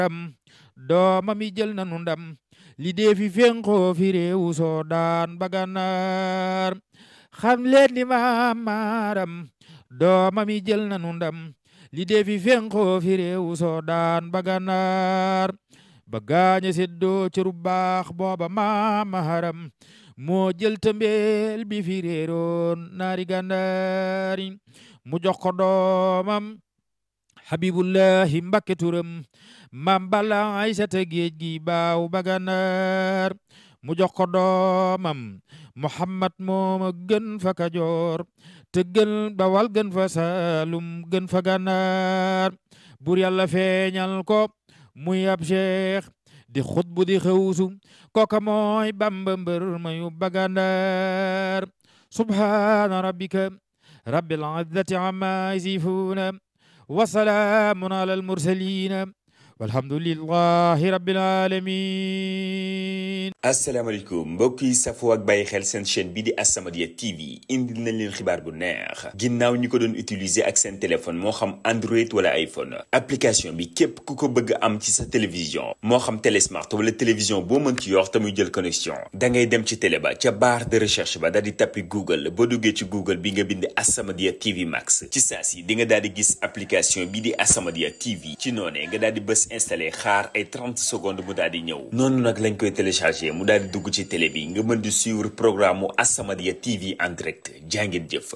doomam yi jël nanu ndam li dee fi fenkoo fi réewu Soodaan ba Gànnaar xam leen ni maam maaram doomam yi jël nanu ndam li dee fi fenkoo fi réewu Soodaan ba Gànnaar ba gaañe seddoo cëru baax booba maam maaram moo jël tëmbeel bi fi réeroon naari gànnaari mu jox ko doomam habibullahi mbakke turam mam balla aysata géej gi baaw ba gànnaar mu jox ko doomam muhammad mooma gën fa kajoor te gën bawal gën fa saalum gën fa gànnaar bur yàlla feeñal ko muy ab cheikh di xutbu di xewsu kooka mooy bamba mbër mayu bagandar subhana rabbika rabbil izzati amma yasifuna wa salaamun ala al mursalina walhamdulillahi rabbil alamin asalaamaaleykum mbokk yi safoo ak bàyyi xel seen chaîne bii di As-Samadiyya TV indil nañ leen xibaar bu neex ginnaaw ñi ko doon utiliser ak seen téléphone moo xam Android wala iPhone application bi képp ku ko bëgg am ci sa télévision moo xam télésmart wala télévision boo mën ci yor te muy jël connexion da ngay dem ci télé ba ca barre de recherche ba daal di tappi Google boo duggee ci Google bi nga bind As-Samadiyya TV Max ci saa si di nga daal di gis application bii di As-Samadiyya TV ci noonee nga daal di bës installé xaar ay 30 secondes mu daal di ñëw noonu nag lañ koy téléchargé mu daal di dugg ci télé bi nga mën di suivre programme mu As-Samadiyya TV en direct jàngeen jëf.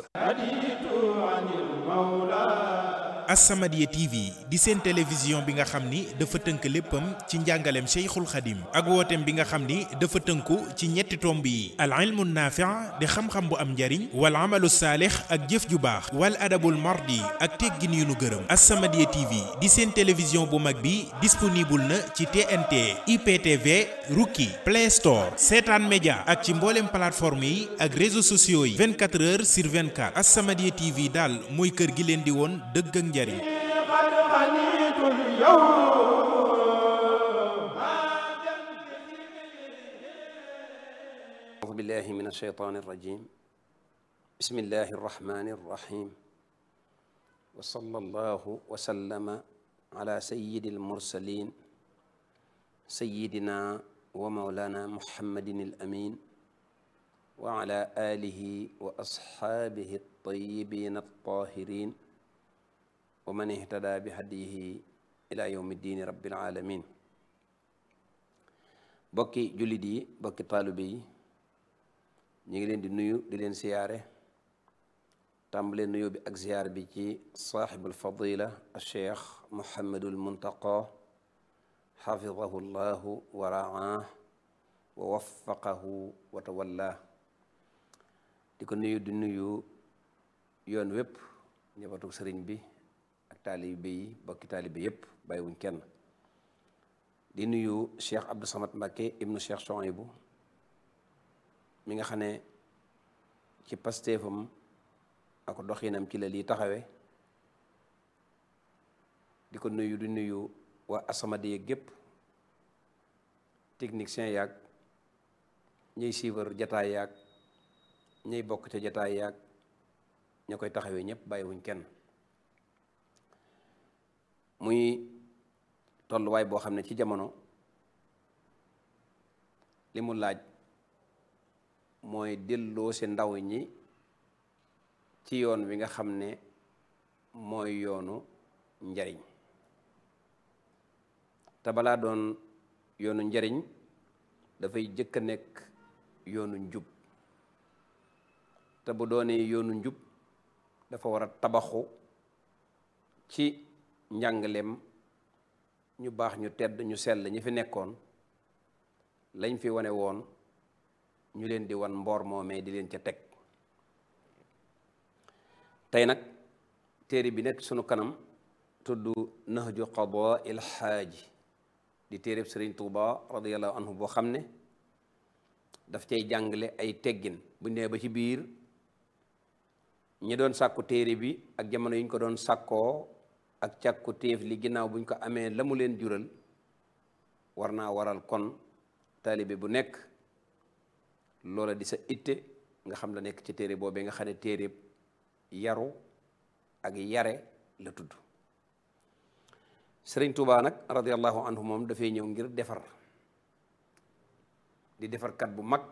As-Samadiyya TV di seen télévision bi nga xam ni dafa tënk léppam ci njàngaleem Cheikhul Khadim ak wooteem bi nga xam ni dafa tënku ci ñetti tomb yi al ilmu naafi' di xam-xam bu am njariñ wal amalu saalix ak jëf ju baax wal adabul mardi ak teggin yu nu gërëm As-Samadiyya TV di seen télévision bu mag bi disponible na ci TNT IPTV Rookie Play Store Seetaan Média ak ci mboolem plateforme yi ak réseaux sociaux yi 24 heures sur 24 As-Samadiyya TV daal mooy kër gi leen di woon dëgg ak njariñ أعوذ بالله من الشيطان الرجيم بسم الله الرحمن الرحيم وصلى الله وسلم على سيد المرسلين سيدنا ومولانا محمد الأمين وعلى آله وأصحابه الطيبين الطاهرين ومن اهتدى بهديه إلى يوم الدين رب العالمين bokki jullit yi bokki taalibe yi ñu ngi leen di nuyu di leen siyaare tàmbalee nuyu bi ak siyaar bi ci saaxibul fadila alcheikh mohammadul muntaqa xafidahu llahu wa raah wa waffaqahu wa tawalla di ko nuyu di nuyu yoon wépp njabootu sëriñ bi ak taalibe yi bokki taalibe yépp bàyyiwuñ kenn di nuyu cheikh Abdou Samad Mbacké ibnu cheikh Souhaïbou mi nga xam ne ci pastéefam ak doxinam ci la lii taxawe di ko nuyu di nuyu waa As-Samadiyya gépp technicien yaag ñuy suivre jataay yaag ñuy bokk ca jataay yaag ña koy taxawee ñëpp bàyyiwuñ kenn muy tolluwaay boo xam ne ci jamono li mu laaj mooy delloo si ndaw ñi ci yoon wi nga xam ne mooy yoonu njariñ te balaa doon yoonu njariñ dafay jëkk a nekk yoonu njub te bu doonee yoonu njub dafa war a tabaxu ci njàngaleem ñu baax ñu tedd ñu sell ñi fi nekkoon lañ fi wane woon ñu leen di wan mboor moomee di leen ca teg tey nag téere bi nekk sunu kanam tudd nahju qadaa il xaaji di téereb sëriñ tuuba radiallahu anhu boo xam ne daf cay jàngale ay teggin bu nee ba ci biir ñi doon sàkku téere bi ak jamono yi ñu ko doon sàkkoo ak càkku téef li ginnaaw buñ ko amee la mu leen jural war naa waral kon taalibe bu nekk loola di sa itte nga xam la nekk ci téere boobee nga xam ne téere yaru ak yare la tudd sëriñ Tuubaa nag radiallahu anhu moom dafay ñëw ngir defar di defarkat bu mag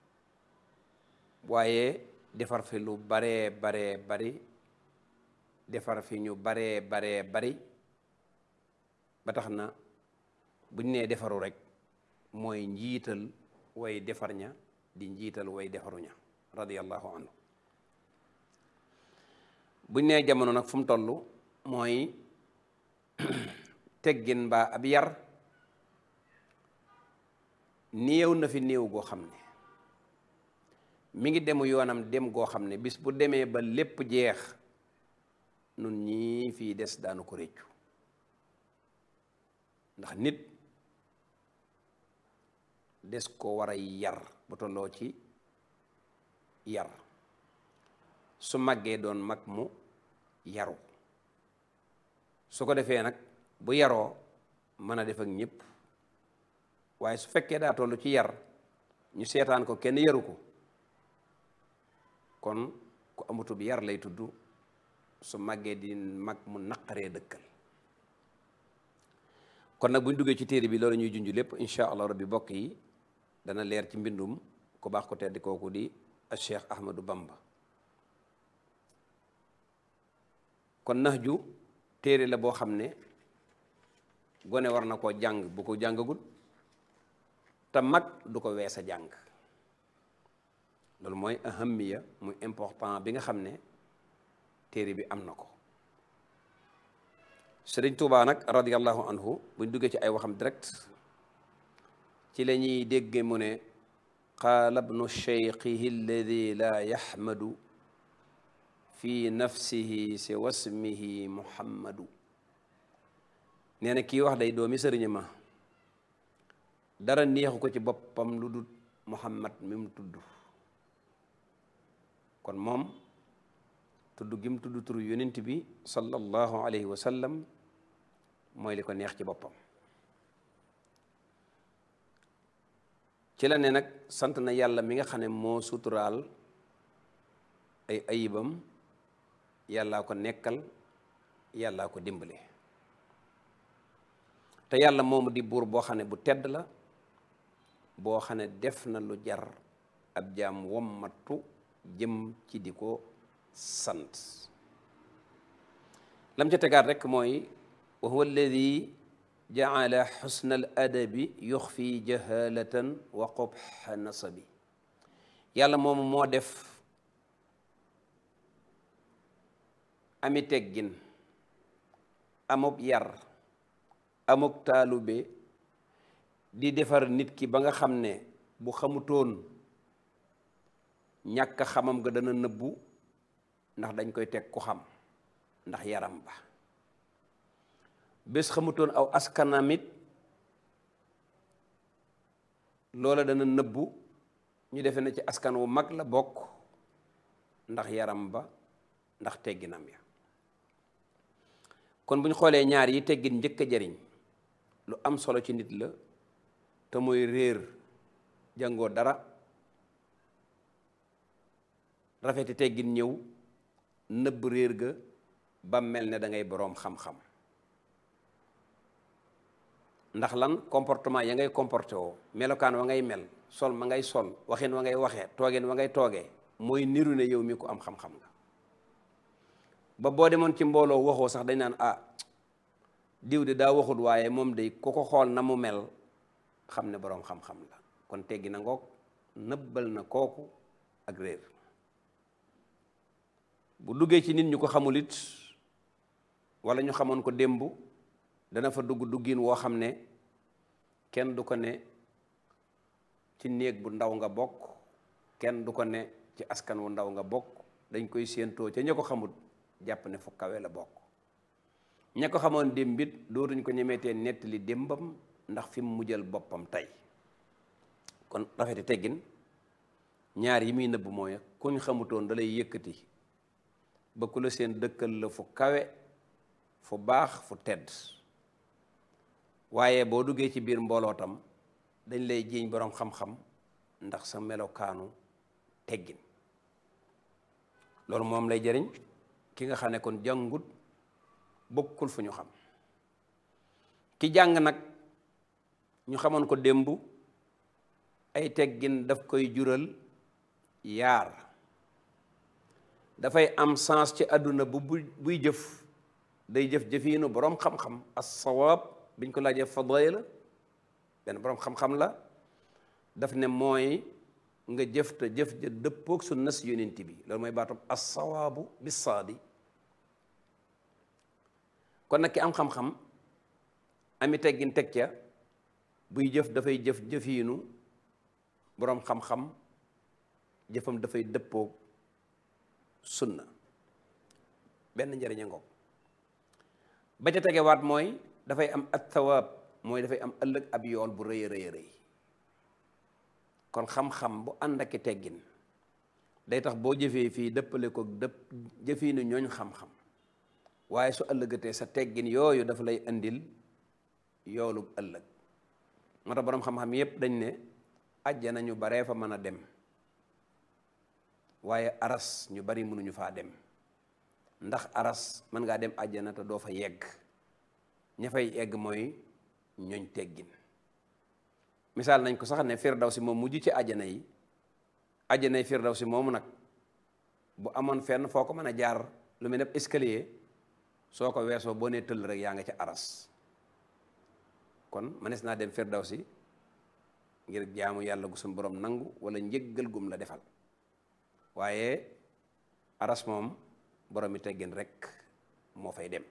waaye defar fi lu baree baree bari defar fi ñu baree baree bari ba tax na buñ nee defaru rek mooy njiital way defar ña di njiital way defaru ña radiallahu anhu buñ nee jamono nag fu mu toll mooy teggin mbaa ab yar néew na fi néew goo xam ne mi ngi demu yoonam dem goo xam ne bis bu demee ba lépp jeex nun ñii fii des daanu ko réccu ndax nit des ko war a yar bu tolloo ci yar su màggee doon mag mu yaru su ko defee nag bu yaroo mën a def ak ñëpp waaye su fekkee daa toll ci yar ñu seetaan ko kenn yaru ko kon ku amutub yar lay tudd su màggee di mag mu naqaree dëkkal kon nag bu ñu duggee ci téere bi loolu ñuy junj lépp incha allah rabbi bokk yi dana leer ci mbindum ku baax ko tedd kooku di Cheikh Ahmadou Bamba kon nax ju téere la boo xam ne gone war na koo jàng bu ko jàngagul te mag du ko wees a jàng loolu mooy ahamiya muy important bi nga xam ne téere bi am na ko sëriñ Tuubaa nag radiallahu anhu buñ duggee ci ay waxam direct ci la ñuy dégge mu ne qaala bnu cheikhihi alladi laa yaxmadu fi nafsihi si wasmihi muhammadu nee na kii wax day doomi sëriñ ma dara neexu ko ci boppam lu dul muhammad mi mu tudd kon moom tudd gi mu tudd turu yonent bi sallallahu alayhi wa sallam mooy li ko neex ci boppam ci la ne nag sant na yàlla mi nga xam ne moo suturaal ay ayibam yàllaa ko nekkal yàllaa ko dimbale te yàlla moomu di buur boo xam ne bu tedd la boo xam ne def na lu jar ab jaam wommatu jëm ci di ko sant lam ca tegaat rekk mooy wa huwa alladi jaala xusna al adabi yuxfi jahalatan wa qubxa nasabi yàlla moomu moo def ami teggin amub yar amuk taalube di defar nit ki ba nga xam ne bu xamutoon ñàkk xamam nga dana nëbbu ndax dañ koy teg ku xam ndax yaram ba bés xamutoon aw askanamit loola dana nëbbu ñu defe na ci askan wu mag la bokk ndax yaram ba ndax tegginam ya kon bu ñu xoolee ñaar yi teggin njëkk a jariñ lu am solo ci nit la te mooy réer jàngoo dara rafeti teggin ñëw nëbb réer ga ba mel ne da ngay boroom xam-xam ndax lan comportement ya ngay comporté woo melokaan wa ngay mel sol ma ngay sol waxin wa ngay waxee toogeen wa ngay toogee mooy niru ne yow mi ko am xam-xam nga ba boo demoon ci mbooloo waxoo sax dañ naan ah diw de daa waxut waaye moom day ku ko xool na mu mel xam ne boroom xam-xam la kon teggi na ngoog nëbbal na kooku ak réer bu duggee ci nit ñu ko xamul it wala ñu xamoon ko démb dana fa dugg duggin woo xam ne kenn du ko ne ci néeg bu ndaw nga bokk kenn du ko ne ci askan wu ndaw nga bokk dañ koy séentoo ca ña ko xamul jàpp ne fu kawe la bokk ña ko xamoon démbit dootuñ ko ñemeetee nettali démbam ndax fi mu mujjal boppam tey kon rafeti teggin ñaar yi muy nëbb mooy kuñ xamutoon da lay yëkkati ba ku la seen dëkkal la fu kawe fu baax fu tedd waaye boo duggee ci biir mbooloo tam dañ lay jiiñ boroom xam-xam ndax sa melokaanu teggin loolu moom lay jëriñ ki nga xam ne kon jàngut bokkul fu ñu xam ki jàng nag ñu xamoon ko démb ay teggin daf koy jural yaar dafay am sens ci àdduna bu bu buy jëf day jëf jëfiinu boroom xam-xam as-sawaab biñ ko laajee fadila benn boroom xam-xam la daf ne mooy nga jëf te jëf ja dëppoog sunna si yonent bi loolu mooy baatum as-sawaabu bis-saadi kon nag ki am xam-xam ami teggin teg ca buy jëf dafay jëf jëfiinu boroom xam-xam jëfam dafay dëppoog sunna benn njëriña ngoog ba ca tegewaat mooy dafay am at thawaab mooy dafay am ëllëg ab yool bu rëy a rëy rëy kon xam-xam bu ànd ak i teggin day tax boo jëfee fii dëppale ko dëpp jëfii ni ñooñ xam-xam waaye su ëllëgatee sa teggin yooyu dafa lay indil yoolub ëllëg moo tax boroom xam-xam yépp dañ ne àjjana ñu baree fa mën a dem waaye aras ñu bari mënuñu faa dem ndax aras mën ngaa dem àjjana te doo fa yegg ña fay yegg mooy ñooñ teggin misaal nañ ko sax ne firdawsi moom mujj ci àjjana yi àjjana yi firdawsi moomu nag bu amoon fenn foo ko mën a jaar lu mel ne escalier soo ko weesoo boo nee tëll rek yaa nga ca aras kon mënees naa dem firdawsi ngir jaamu yàlla gu suñu borom nangu wala njëggal gum la defal waaye aras moom borom mi teggin rek moo fay dem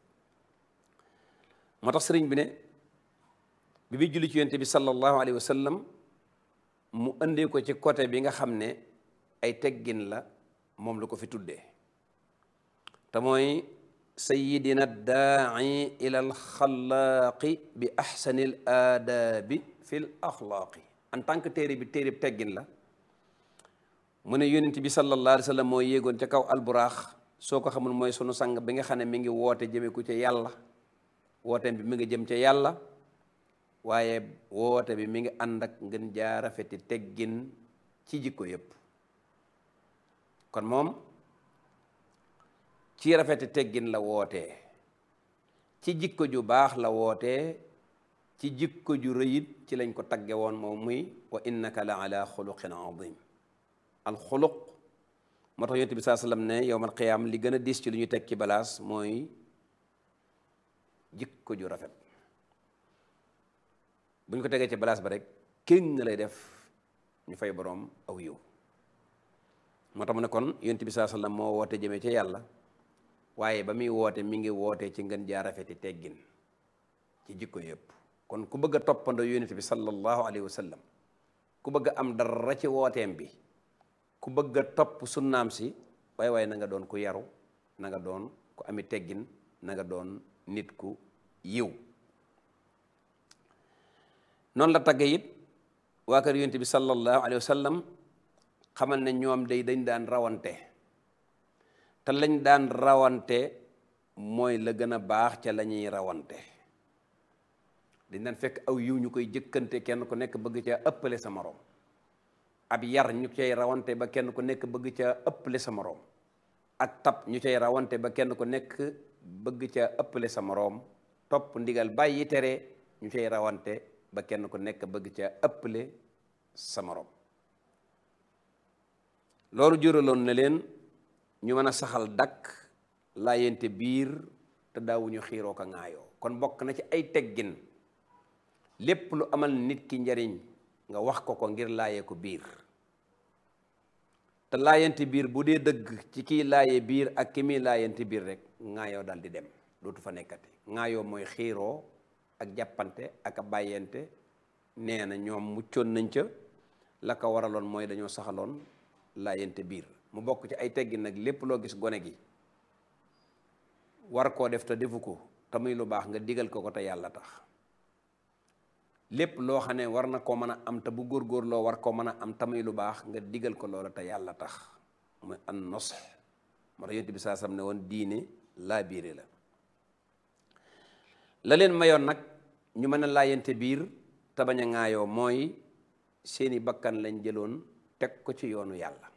moo tax sëriñ bi ne bi bi julli ci yonent bi sallallahu alayhi wa sallam mu indee ko ci côté bi nga xam ne ay teggin la moom la ko fi tuddee te mooy sayidina daai ila alxalaaqi bi axsani l aadaabi fi l axlaaqi en tant que téere bi téere bi teggin la mu ne yonent bi sallallahu alayhi wa sallam mooy yéegoon ca kaw alburaax soo ko xamul mooy sunu sang bi nga xam ne mi ngi woote jëme ku ca yàlla wooteem bi mi ngi jëm ca yàlla waaye woote bi mi ngi ànd ak ngeen jaa rafeti teggin ci jikko yépp kon moom ci rafeti teggin la wootee ci jikko ju baax la wootee ci jikko ju rëyit ci lañ ko tagge woon moom muy wa innaka la ala xuluqin azim alxuluq moo tax yonent bi saa sallam ne yowmal qiyaam li gën a diis ci lu ñu teg ci balaas mooy jikko ju rafet bu ñu ko tegee ci balaas ba rek kéng na lay def ñu fay boroom aw yiw moo tax mu ne kon yonent bi saa sallam moo woote jëmee ca yàlla waaye ba muy woote mi ngi woote ci ngën jaa rafeti teggin ci jikko yëpp kon ku bëgg a toppandoo yonent bi sallallahu alayhi wa sallam ku bëgg a am dara ci wooteem bi ku bëgg a topp sunnaam si waaye waaye na nga doon ku yaru na nga doon ku ami teggin na nga doon nit ku yiw noonu la tagge it waa kër yonent bi sallallahu alayhi wa sallam xamal ne ñoom day dañ daan rawante te lañ daan rawante mooy la gën a baax ca la ñuy rawante dañ daan fekk aw yiw ñu koy jëkkante kenn ku nekk bëgg ca ëppale sa moroom ab yar ñu cay rawante ba kenn ku nekk bëgg ca ëppale sa moroom ak tab ñu cay rawante ba kenn ku nekk bëgg ca ëppale sa moroom topp ndigal bàyyi tere ñu cay rawante ba kenn ku nekk bëgg ca ëppale sa moroom loolu juraloon na leen ñu mën a saxal dakk laayente biir te daawuñu xiiroo ko ŋaayoo kon bokk na ci ay teggin lépp lu amal nit ki njariñ nga wax ko ko ngir laayee ko biir te laayente biir bu dee dëgg ci kiy laaye biir ak ki muy laayente biir rek ŋaayoo dal di dem dootu fa nekkati ŋaayoo mooy xiiroo ak jàppante ak a bàyyente nee na ñoom muccoon nañ ca la ko waraloon mooy dañoo saxaloon laayente biir mu bokk ci ay teggin nag lépp loo gis gone gi war koo def te defu ko te muy lu baax nga digal ko ko te yàlla tax lépp loo xam ne war na koo mën a am te bu góorgóorloo war koo mën a am te muy lu baax nga digal ko loola te yàlla tax muy an nos moo tax yonent bi saa sam ne woon diine laa biire la la leen mayoon nag ñu mën a laayante biir te bañ a ŋaayoo mooy seeni bakkan lañ jëloon teg ko ci yoonu yàlla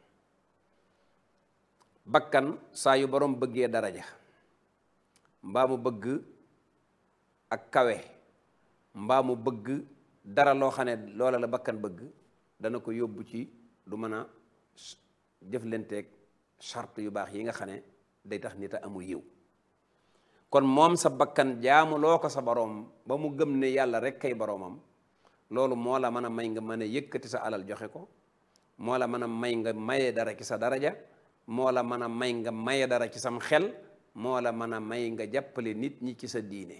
bakkan saa yu borom bëggee daraja mbaa mu bëgg ak kawe mbaa mu bëgg dara loo xam ne loola la bakkan bëgg dana ko yóbbu ci du mën a jëflanteeg charte yu baax yi nga xam ne day tax nit a amul yiw kon moom sa bakkan jaamu loo ko sa boroom ba mu gëm ne yàlla rek kay boroomam loolu moo la mën a may nga mën a yëkkati sa alal joxe ko moo la mën a may nga maye dara ci sa daraja moo la mën a may nga maye dara ci sam xel moo la mën a may nga jàppale nit ñi ci sa diine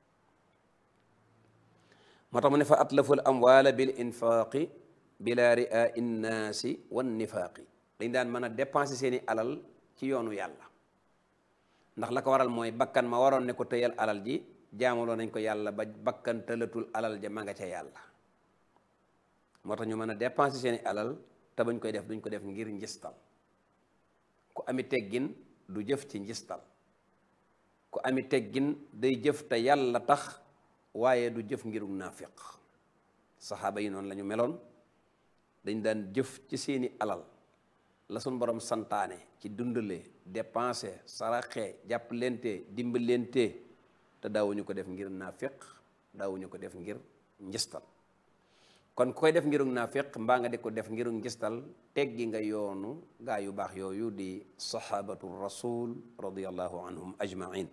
moo tax mu ne fa atlaful amwaala bil infaaqi bila ria innaasi wan nifaaqi dañ daan mën a dépenser seeni alal ci yoonu yàlla ndax la ko waral mooy bakkan ma waroon ne ko tëyal alal ji jaamuloo nañ ko yàlla ba bakkan tëlatul alal ja ma nga ca yàlla moo tax ñu mën a dépenser seeni alal te bañ koy def duñ ko def ngir njistal ku ami teggin du jëf ci njistal ku ami teggin day jëf te yàlla tax waaye du jëf ngirug naafiq saxaaba yi noonu la ñu meloon dañ daan jëf ci seeni alal la suñ borom santaane ci dundale dépenser saraxe jàppalente dimbalente te daawuñu ko def ngir naafiq daawuñu ko def ngir njistal kon ku koy def ngirug naafiq mbaa nga di ko def ngirug njistal teggi nga yoonu gaa yu baax yooyu di sahabatu rasul radiallahu anhum ajmain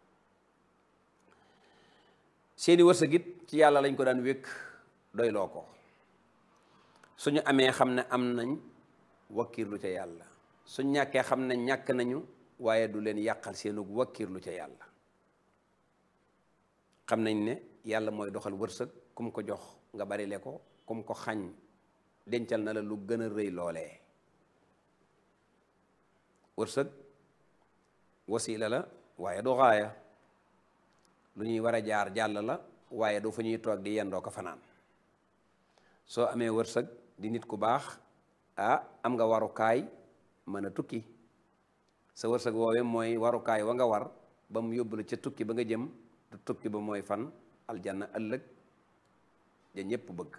seeni wërsëgit ci yàlla lañ ko daan wékk doyloo ko suñu amee xam ne am nañ wakkirlu ca yàlla suñ ñàkkee xam ne ñàkk nañu waaye du leen yàqal seenug wakkirlu ca yàlla xam nañ ne yàlla mooy doxal wërsëg kum ko jox nga bari le ko kum ko xañ dencal na la lu gën a rëy loolee wërsëg wasiila la waaye du xaaya lu ñuy war a jaar jàll la waaye du fu ñuy toog di yendoo ko fanaan soo amee wërsëg di nit ku baax ah am nga warukaay mën a tukki sa wërsëg woowee mooy warukaay wa nga war ba mu yóbbu la ca tukki ba nga jëm te tukki ba mooy fan aljanna ëllëg ja ñépp bëgg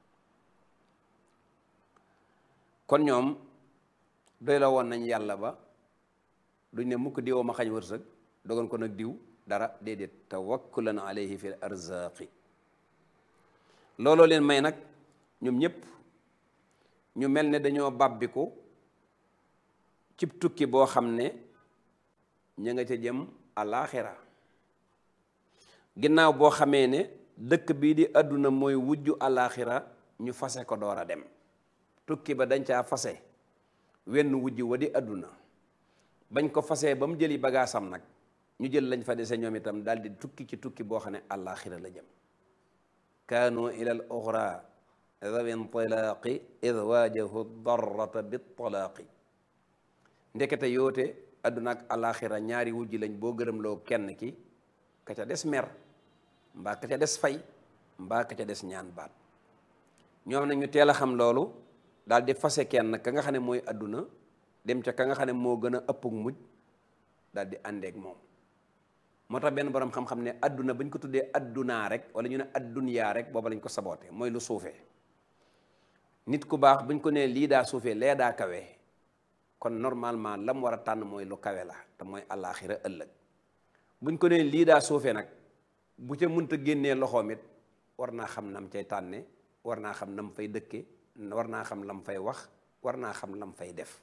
kon ñoom doy la woon nañ yàlla ba duñ ne mukk diwoo ma xañ wërsëg dogon ko nag diw dara déedéet tawakkulan alayhi fi l arzaqi looloo leen may nag ñoom ñépp ñu mel ne dañoo bàbbiku cib tukki boo xam ne ña nga ca jëm alaaxira ginnaaw boo xamee ne dëkk bii di àdduna mooy wujju alaaxira ñu fase ko door a dem tukki ba dañ caa fase wenn wujj wa di àdduna bañ ko fasee ba mu jëli bagaasam nag ñu jël lañ fa dese ñoom itam daal di tukki ci tukki boo xam ne alaaxira la jëm kaanu ila al oxra dawi intilaaqi id waajahu darrata bitalaaqi ndekete yoote àdduna ak alaaxira ñaari wujj lañ boo gërëmloo kenn ki ka ca des mer mbaa ka ca des fay mbaa ka ca des ñaan baat ñoom na ñu teel a xam loolu daal di fase kenn ka nga xam ne mooy àdduna dem ca ka nga xam ne moo gën a ëppug mujj daal di àndeek moom moo tax benn borom xam-xam ne àdduna bañ ko tuddee àddunaa rek wala ñu ne àddunyaa rek booba lañ ko saboote mooy lu suufee nit ku baax buñ ko nee lii daa suufee lee daa kawe kon normalement lam war a tànn mooy lu kawe la te mooy àllaaxira ëllëg buñ ko nee lii daa suufee nag bu ca mënta génnee loxoom it war naa xam nam cay tànne war naa xam nam fay dëkke war naa xam lam fay wax war naa xam lam fay def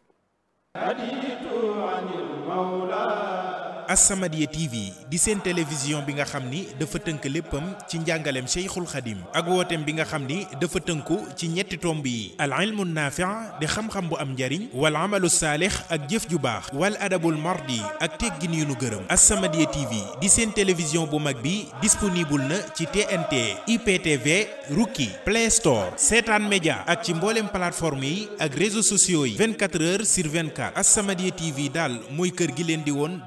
As-Samadiyya TV di seen télévision bi nga xam ni dafa tënk léppam ci njàngaleem Cheikhul Khadim ak wooteem bi nga xam ni dafa tënku ci ñetti tomb yi al ilmu naafi' di xam-xam bu am njariñ wal amalu saalix ak jëf ju baax wal adabul mardi ak teggin yu nu gërëm As-Samadiyya TV di seen télévision bu mag bi disponible na ci TNT IPTV Rookie Play Store Seetaan Média ak ci mboolem plateforme yi ak réseaux sociaux yi 24 heures sur 24 As-Samadiyya TV daal mooy kër gi leen di woon